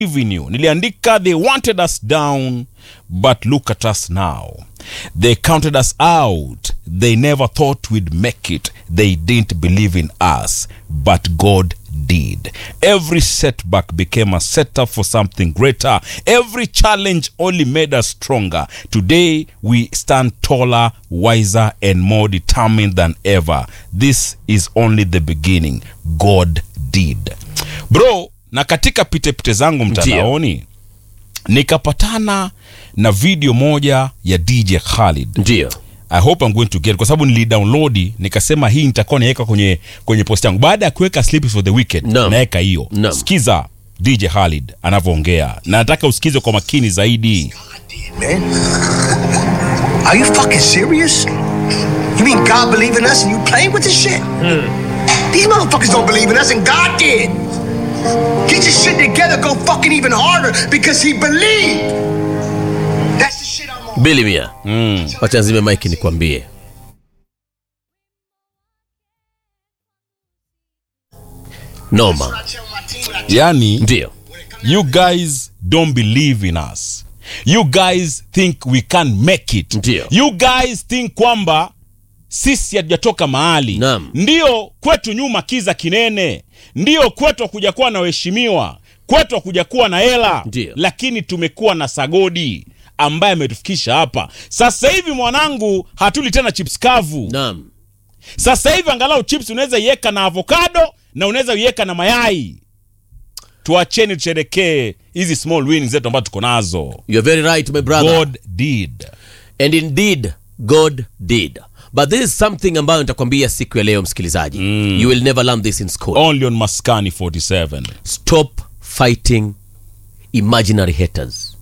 believe you niliandika they wanted us down but look at us now they counted us out they never thought we'd make it they didn't believe in us but god did every setback became a setup for something greater every challenge only made us stronger today we stand taller wiser and more determined than ever this is only the beginning god did bro na katika pitepite zangu mtandaoni nikapatana na video moja ya dj khalid ndio i hope I'm going to get kwa sababu nilidownload nikasema hii nitakuwa naweka kwenye kwenye post yangu baada ya kuweka sleep for the weekend Naam. naweka hiyo Naam. sikiza dj khalid anavyoongea na nataka usikize kwa makini zaidi man. Are you fucking serious? You mean God believe in us and you playing with this shit? These motherfuckers don't believe in us and God did. Get your shit together, go fucking even harder because he believed. That's the shit I'm on. bili mia wacha nzime mike nikwambie noma I tell my team what I yani ndio you guys don't believe in us you guys think we can make it Ndio. you guys think kwamba sisi hatujatoka mahali Naam. ndio kwetu nyuma kiza kinene ndio kwetu hakuja kuwa na waheshimiwa kwetu hakuja kuwa na hela Ndio. lakini tumekuwa na sagodi ambaye ametufikisha hapa sasa hivi mwanangu hatuli tena chips kavu naam sasa hivi angalau chips unaweza iweka na avocado na unaweza iweka na mayai tuacheni tusherekee hizi small wins zetu ambazo tuko nazo you're very right my brother god did and indeed god did but this is something ambayo nitakwambia siku ya leo msikilizaji you will never learn this in school only on maskani 47 stop fighting imaginary haters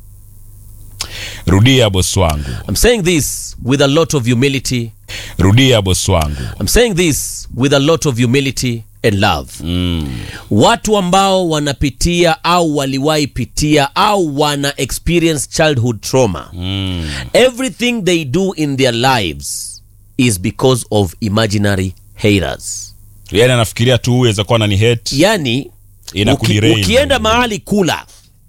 rudia boss wangu i'm saying this with a lot of humility rudia boss wangu I'm saying this with a lot of humility and love. Watu ambao wanapitia au waliwahi pitia au wana experience childhood trauma. Everything they do in their lives is because of imaginary haters. yani anafikiria tu huyu aweza kuwa nani hate Yani uki, Inakuderail. ukienda mahali kula,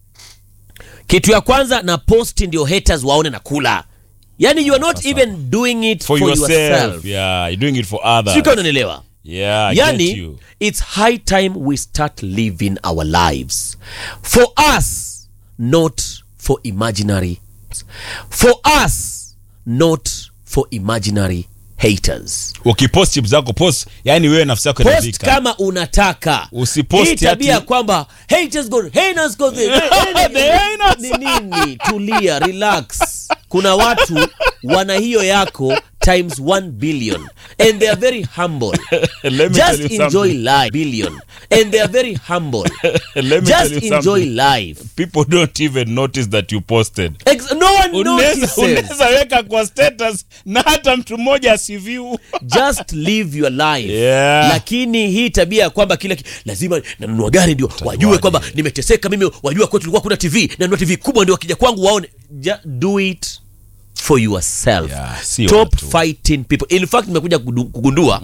kitu ya kwanza na post ndio haters waone na kula. Yani you are not even doing it for, for, yourself, yourself. yeah you're doing it for others Sio kama unanielewa? yeah I get yani you it's high time we start living our lives for us not for imaginary for us not for imaginary haters ukipost chips zako post yani wewe nafsi yako post inazika kama unataka Usipost hii tabia ati- kwamba haters go haters go the, The haters. ni nini tulia relax kuna watu wana hiyo yako times 1 billion and they are very humble Let me tell just you enjoy something. life billion and they are very humble Let me tell just you enjoy something. life people don't even notice that you posted Ex- no one unaweza notices unaweza weka kwa status na hata mtu mmoja asiview just live your life Yeah. lakini hii tabia ya kwamba kila ki- lazima nanunua gari ndio wajue kwamba nimeteseka mimi wajua kwetu tulikuwa kuna tv nanunua tv kubwa ndio wakija kwangu waone Just do it for yourself Yeah, si stop watu. fighting people in fact nimekuja kudu- kugundua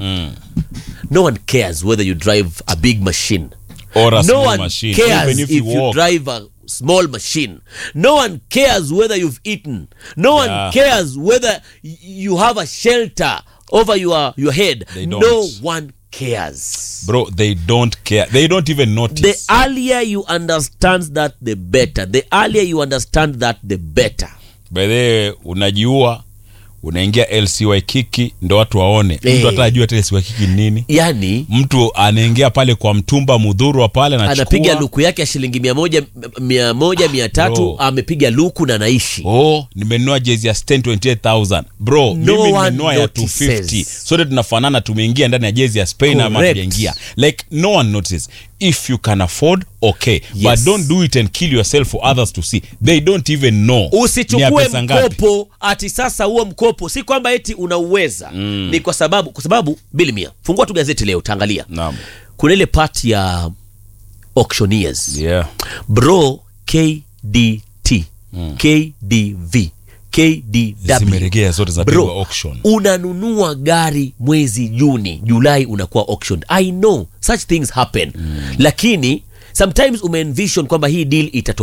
no one cares whether you drive a big machine Or a no small one machine, cares even if if, you you, walk. drive a small machine no one cares whether you've eaten no one Yeah. cares whether y- you have a shelter over your, your head They no don't. one cares bro they don't care they don't even notice the earlier you understand that the better the earlier you understand that the better by the way, unajiua unaingia lcy kiki ndo watu waone Eh. mtu hata ajua hata lcy kiki ni nini yani mtu anaingia pale kwa mtumba mudhurwa pale anapiga anachukua luku yake ya shilingi mia moja mia moja mia tatu Bro. amepiga luku na anaishi oh nimenunua jezi ya Stan 28000 bro mimi one nimenunua ya notices. 250 sote tunafanana tumeingia ndani ya jezi ya spain ama Correct. tujaingia like no one notices if you can afford okay but Yes. don't do it and kill yourself for others to see they don't even know ni ya usichukue pesa ngapi. mkopo ati sasa huo mkopo si kwamba eti unauweza mm. ni kwa sababu kwa sababu bili mia fungua tu gazeti leo utaangalia Naam. kuna ile part ya auctioneers yeah bro kdt kdv kdw zimeregea zote zinapigwa bro auction unanunua gari mwezi juni julai unakuwa auction i know such things happen mm. lakini sometimes umeenvision kwamba hii deal itato